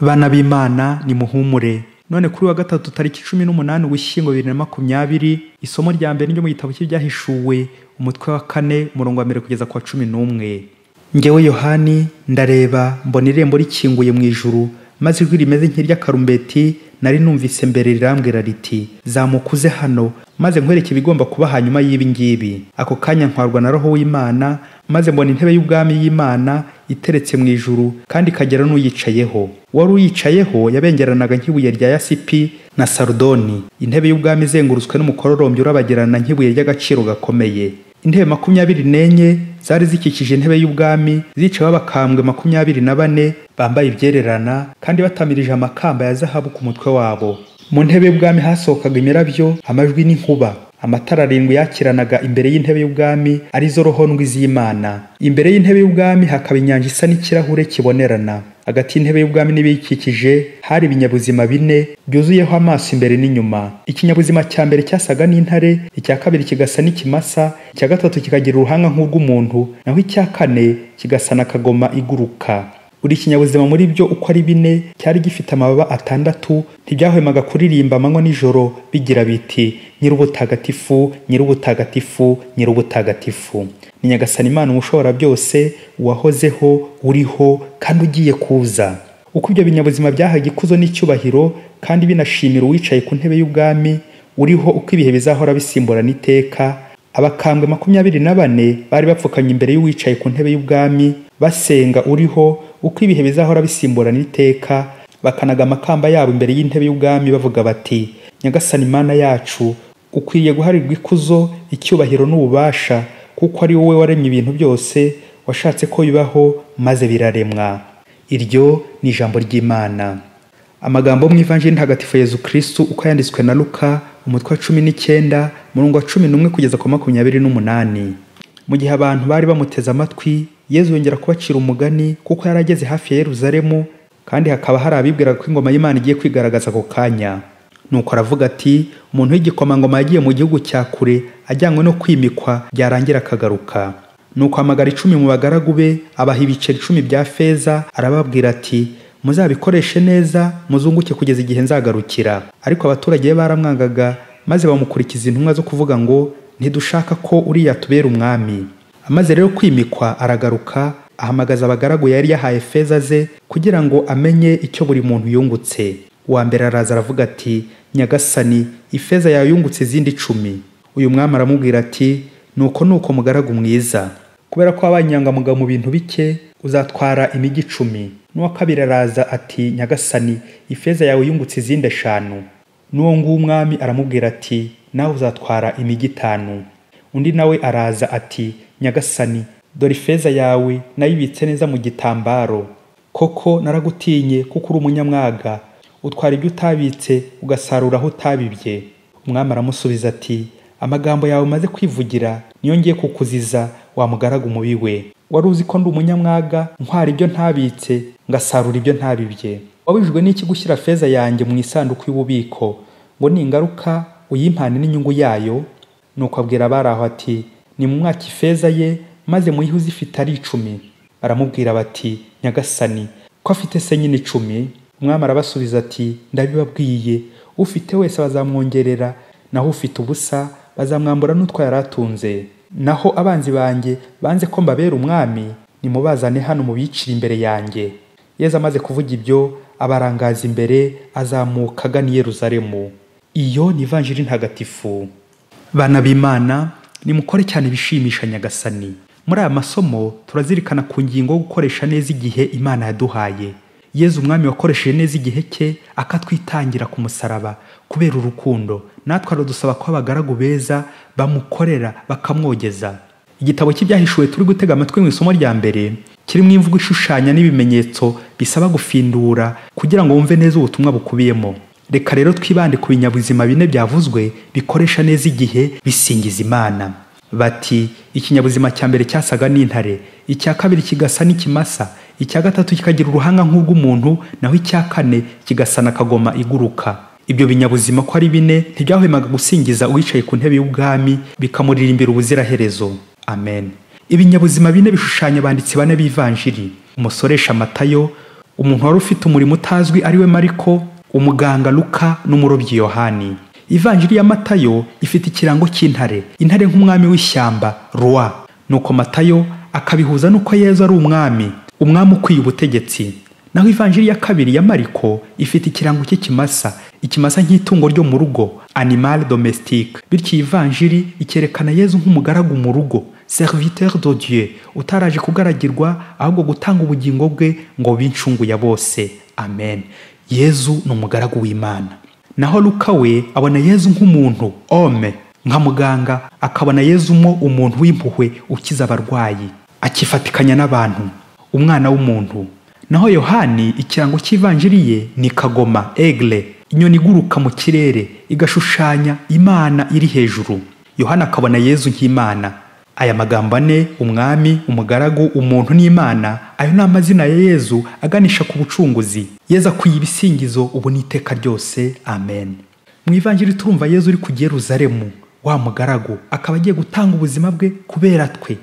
bana b'imana nimuhumure none kuri wa gatatu tariki cumi n'umunani ugushyingo bibiri na makumyabiri isomo rya mbere ryo mu gitabo cy'ibyahishuwe umutwe wa kane umurongo wa mbere kugeza ku wa cumi n'umwe ngewe yohani ndareba mbona irembo rikinguye mu ijuru maze ijwi rimeze nk'iry'akarumbeti nari numvise mbere rirambwira riti zamuka uze hano maze nkwereke ibigomba kuba hanyuma y'ibi ngibi ako kanya ntwarwa na roho w'imana maze mbona intebe y'ubwami y'imana iteretse mu ijuru kandi ikagira n'uyicayeho uwari uyicayeho yabengeranaga nk'ibuye rya yasipi na sarudoni intebe y'ubwami izengurutswe n'umukororombya urabagirana nk'ibuye ry'agaciro gakomeye intebe makumyabiri n'enye zari zikikije intebe y'ubwami zicayeho abakambwe makumyabiri na bane bambaye ibyererana kandi batamirije amakamba ya zahabu ku mutwe wabo mu ntebe y'ubwami hasohokaga imirabyo amajwi n'inkuba amatara arindwi yakiranaga imbere y'intebe y'ubwami arizo rohondwi z'imana imbere y'intebe y'ubwami hakaba inyanja isa n'ikirahure kibonerana hagati y'intebe y'ubwami n'ibiyikikije hari ibinyabuzima bine byuzuyeho amaso imbere n'inyuma ikinyabuzima cya mbere cyasaga n'intare icya kabiri kigasa n'ikimasa icya gatatu kikagira uruhanga nk'urw'umuntu naho icya kane kigasa na kagoma iguruka buri kinyabuzima muri byo uko ari bine cyari gifite amababa atandatu ntibyahwemaga kuririmba amanywa n'ijoro bigira biti nyir'ubutagatifu nyir'ubutagatifu nyir'ubutagatifu ni nyagasani imana umushobora byose uwahozeho uriho kandi ugiye kuza uko ibyo binyabuzima byahaga ikuzo n'icyubahiro kandi binashimira uwicaye ku ntebe y'ubwami uriho uko ibihe bizahora bisimburana iteka abakambwe makumyabiri na bane bari bapfukamye imbere y'uwicaye ku ntebe y'ubwami basenga uriho uko ibihe bizahora bisimburana iteka bakanaga amakamba yabo imbere y'intebe y'ubwami bavuga bati nyagasani imana yacu ukwiriye guharirwa ikuzo icyubahiro n'ububasha kuko ari wowe waremye ibintu byose washatse ko bibaho maze biraremwa iryo ni ijambo ry'imana amagambo mu ivanjiri ntagatifu yezu kristu uko yanditswe na luka umutwe wa cumi n'icyenda murongo wa cumi n'umwe kugeza ku makumyabiri n'umunani mu gihe abantu bari bamuteze amatwi yezu yongera kubacira umugani kuko yari ageze hafi ya yeruzalemu kandi hakaba hari abibwiraga ko ingoma y'imana igiye kwigaragaza ako kanya nuko aravuga ati umuntu w'igikomangoma yagiye mu gihugu cya kure ajyanywe no kwimikwa byarangira akagaruka nuko amagara icumi mu bagaragu be abaha ibiceri icumi bya feza arababwira ati muzabikoreshe neza muzunguke kugeza igihe nzagarukira ariko abaturage be baramwangaga maze bamukurikiza intumwa zo kuvuga ngo ntidushaka ko uriya tubera umwami amaze rero kwimikwa aragaruka ahamagaza abagaragu yari yahaye feza ze kugira ngo amenye icyo buri muntu yungutse uwa mbere araza aravuga ati nyagasani ifeza yawe yungutse izindi icumi uyu mwami aramubwira ati nuko nuko mugaragu mwiza kubera ko wabaye inyangamugayo mu bintu bike uzatwara imijyi icumi n'uwa kabiri araza ati nyagasani ifeza yawe yungutse izindi eshanu n'uwo nguwo umwami aramubwira ati nawe uzatwara imijyi itanu undi nawe araza ati nyagasani dore ifeza yawe nayibitse neza mu gitambaro koko naragutinye kuko uri umunyamwaga utwara ibyo utabitse ugasarura aho utabibye umwami aramusubiza ati amagambo yawe umaze kwivugira niyo ngiye kukuziza wamugaraga umubi we wari uzi ko ndi umunyamwaga ntwara ibyo ntabitse ngasarura ibyo ntabibye wabujijwe n'iki gushyira feza yanjye mu isanduku y'ububiko ngo ningaruka uyimpane n'inyungu yayo nuko abwira abari aho ati ni mu mwaka ifeza ye maze muyihe uzifite ari icumi baramubwira bati nyagasani ko afite se nyine icumi umwami arabasubiza ati ndabibabwiye ufite wese bazamwongerera naho ufite ubusa bazamwambura n'utwo yari atunze naho abanzi banjye banze ko mbabera umwami nimubazane hano mubicire imbere yanjye yeza amaze kuvuga ibyo abarangaza imbere azamuka agana i yeruzalemu iyo ni ivanjiri ntagatifu bana b'imana nimukore cyane bishimisha nyagasani muri aya masomo turazirikana ku ngingo yo gukoresha neza igihe imana yaduhaye yezu umwami wakoresheje neza igihe cye akatwitangira ku musaraba kubera urukundo natwe aradusaba ko abagaragu beza bamukorera bakamwogeza igitabo cy'ibyahishuwe turi gutega amatwi mu isomo rya mbere kirimo imvugo ishushanya n'ibimenyetso bisaba gufindura kugira ngo wumve neza ubutumwa bukubiyemo reka rero twibande ku binyabuzima bine byavuzwe bikoresha neza igihe bisingiza imana bati ikinyabuzima cya mbere cyasaga n'intare icya kabiri kigasa n'ikimasa icya gatatu kikagira uruhanga nk'urw'umuntu naho icya kane kigasa na kagoma iguruka ibyo binyabuzima ko ari bine ntibyahwemaga gusingiza uwicaye ku ntebe y'ubwami bikamuririmbira ubuziraherezo amen ibinyabuzima bine bishushanya abanditsi bane b'ivanjiri umusoresha matayo umuntu wari ufite umurimo utazwi ari we mariko umuganga luka n'umurobyi yohani ivanjiri ya matayo ifite ikirango cy'intare intare nk'umwami w'ishyamba roi nuko matayo akabihuza n'uko yezu ari umwami umwami ukwiye ubutegetsi naho ivanjiri ya kabiri ya mariko ifite ikirango cy'ikimasa ikimasa nk'itungo ryo mu rugo animal domestique bityo iyi vanjiri ikerekana yezu nk'umugaragu mu rugo serviteur de dieu utaraje kugaragirwa ahubwo gutanga ubugingo bwe ngo bincungu ya bose amen yezu ni umugaragu w'imana naho luka we abona yezu nk'umuntu ome nka muganga akabona yezu mo umuntu w'impuhwe ukiza abarwayi akifatikanya n'abantu umwana w'umuntu naho yohani ikirango cy'ivanjiri ye ni kagoma egle inyoni iguruka mu kirere igashushanya imana iri hejuru yohani akabona yezu nk'imana aya magambo ane umwami umugaragu umuntu n'imana ayo ni amazina ya yezu aganisha ku bucunguzi yezu akwiye ibisingizo ubu n'iteka ryose amen mu ivanjiri turumva yezu uri ku Yeruzalemu wa mugaragu akaba agiye gutanga ubuzima bwe kubera twe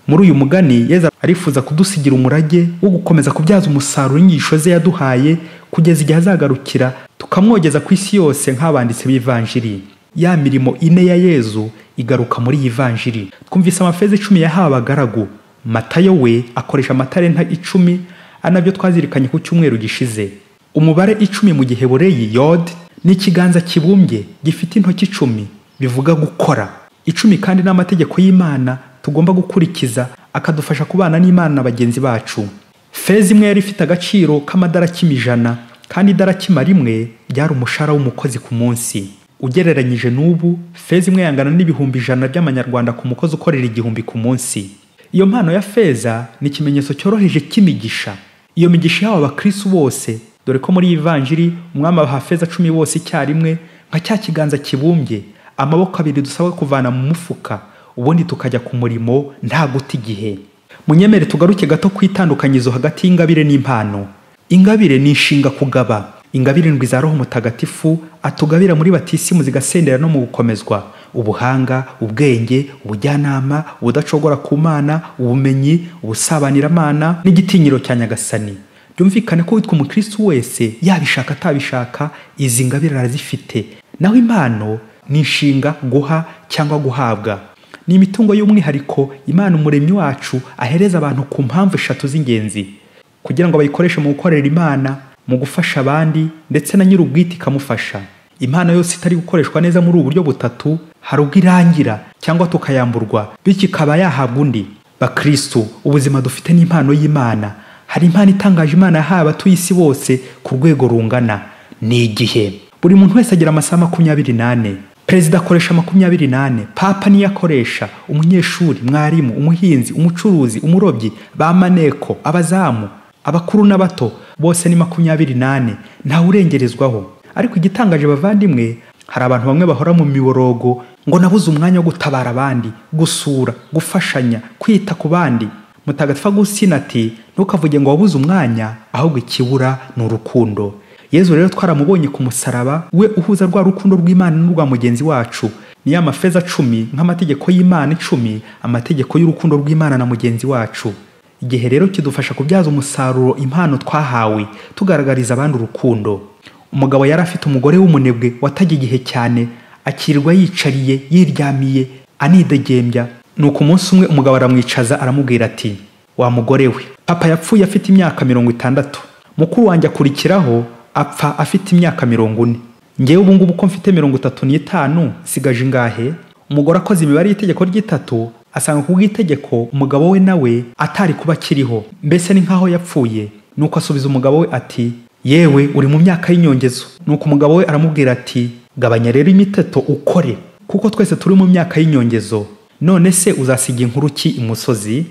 muri uyu mugani yeza arifuza kudusigira umurage wo gukomeza kubyaza umusaruro inyigisho ze yaduhaye kugeza igihe azagarukira tukamwogeza ku isi yose nk'abanditsi b'ivanjiri ya mirimo ine ya yezu igaruka muri iyi vanjiri twumvise amafeza icumi yahawe abagaragu matayo we akoresha amatarenta icumi ari nabyo twazirikanye ku cyumweru gishize umubare icumi mu gihe boreye yod ni ikiganza kibumbye gifite intoki icumi bivuga gukora icumi kandi n'amategeko y'imana tugomba gukurikiza akadufasha kubana n'imana na bagenzi bacu feza imwe yari ifite agaciro k'amadarakima ijana kandi idarakima rimwe byari umushahara w'umukozi ku munsi ugereranyije n'ubu feza imwe yangana n'ibihumbi ijana by'amanyarwanda ku mukozi ukorera igihumbi ku munsi iyo mpano ya feza ni ikimenyetso cyoroheje cy'imigisha iyo migisha ihawe abakristo bose dore ko muri iyi vanjiri umwami abaha feza cumi bose icyarimwe nka cya kiganza kibumbye amaboko abiri dusabwa kuvana mu mufuka ubundi tukajya ku murimo nta guta igihe munyemere tugaruke gato ku itandukanyizo hagati y'ingabire n'impano ingabire ni inshinga kugaba ingabire ndwi za roho mutagatifu atugabira muri batisimu zigasendera no mu gukomezwa ubuhanga ubwenge ubujyanama ubudacogora ku mana ubumenyi ubusabaniramana n'igitinyiro cya nyagasani byumvikane ko witwa umukristo wese yabishaka atabishaka izi ngabire arazifite naho impano ni inshinga guha cyangwa guhabwa ni imitungo y'umwihariko imana umuremyi wacu ahereza abantu ku mpamvu eshatu z'ingenzi kugira ngo bayikoreshe mu gukorera imana mu gufasha abandi ndetse na nyir'ubwite ikamufasha impano yose itari gukoreshwa neza muri ubu buryo butatu hari ubwo irangira cyangwa tukayamburwa bityo ikaba yahabwa undi bakristu ubuzima dufite n'impano y'imana hari impano itangaje imana yahaye abatuye isi bose ku rwego rungana ni igihe buri muntu wese agira amasaha makumyabiri n'ane perezida akoresha makumyabiri nane papa niyo akoresha umunyeshuri mwarimu umuhinzi umucuruzi umurobyi ba maneko abazamu abakuru n'abato bose ni makumyabiri nane ntawe urengerezwaho ariko igitangaje bavandimwe hari abantu bamwe bahora mu miborogo ngo nabuze umwanya wo gutabara abandi gusura gufashanya kwita ku bandi mutagatifu agusina ati ntukavuge ngo wabuze umwanya ahubwo ikibura ni urukundo yezu rero twaramubonye ku musaraba we uhuza rwa rukundo rw'imana n'urwa mugenzi wacu niyo amafeza cumi nk'amategeko y'imana icumi amategeko y'urukundo rw'imana na mugenzi wacu igihe rero kidufasha kubyaza umusaruro impano twahawe tugaragariza abandi urukundo umugabo yari afite umugore w'umunebwe watajya igihe cyane akirirwa yicariye yiryamiye anidegembya nuko umunsi umwe umugabo aramwicaza aramubwira ati wa mugore we papa yapfuye afite imyaka mirongo itandatu mukuru wanjye akurikiraho apfa afite imyaka mirongo ine ngewe ubu ngubu ko mfite mirongo itatu n'itanu sigaje ingahe umugore akoze imibare y'itegeko ry'itatu asanga ku bw'itegeko umugabo we nawe atari kuba akiriho mbese ni nk'aho yapfuye nuko asubiza umugabo we ati yewe uri mu myaka y'inyongezo nuko umugabo we aramubwira ati gabanya rero imiteto ukore kuko twese turi mu myaka y'inyongezo none se uzasiga inkuru ki imusozi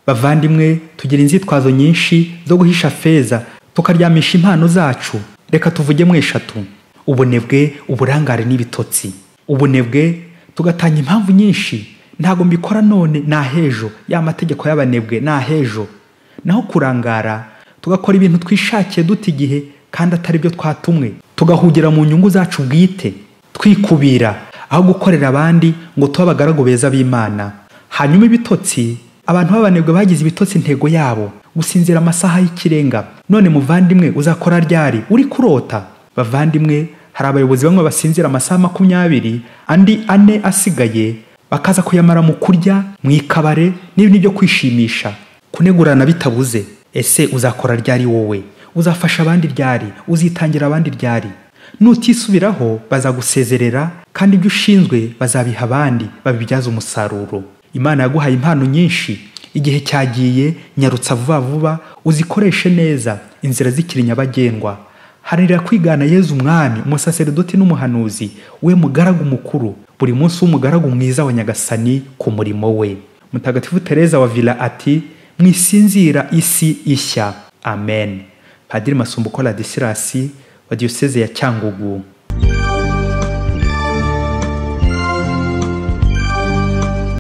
bavandimwe tugira inzitwazo nyinshi zo guhisha feza tukaryamisha impano zacu reka tuvuge mu eshatu ubunebwe uburangare n'ibitotsi ubunebwe tugatanga impamvu nyinshi ntabwo mbikora none ni ahejo ya mategeko y'abanebwe ni ahejo naho kurangara tugakora ibintu twishakiye duta igihe kandi atari byo twatumwe tugahugira mu nyungu zacu bwite twikubira aho gukorera abandi ngo tube abagaragu beza b'imana hanyuma ibitotsi abantu b'abanebwe bagize ibitotsi intego yabo gusinzira amasaha y'ikirenga none muvandimwe uzakora ryari uri kurota bavandimwe hari abayobozi bamwe basinzira amasaha makumyabiri andi ane asigaye bakaza kuyamara mu kurya mu ikabare n'ibindi byo kwishimisha kunegurana bitabuze ese uzakora ryari wowe uzafasha abandi ryari uzitangira abandi ryari nutisubiraho bazagusezerera kandi ibyo ushinzwe bazabiha abandi babibyaza umusaruro imana yaguhaye impano nyinshi igihe cyagiye nyarutsa vuba vuba uzikoreshe neza inzira zikiri nyabagendwa haranira kwigana yezu umwami umusaseredoti n'umuhanuzi we mugaragu mukuru buri munsi w'umugaragu mwiza wa nyagasani ku murimo we mutagatifu tereza wa vila ati mwisinzira isi ishya amen padiri masumbuko ladisirasi wa diyoseze ya cyangugu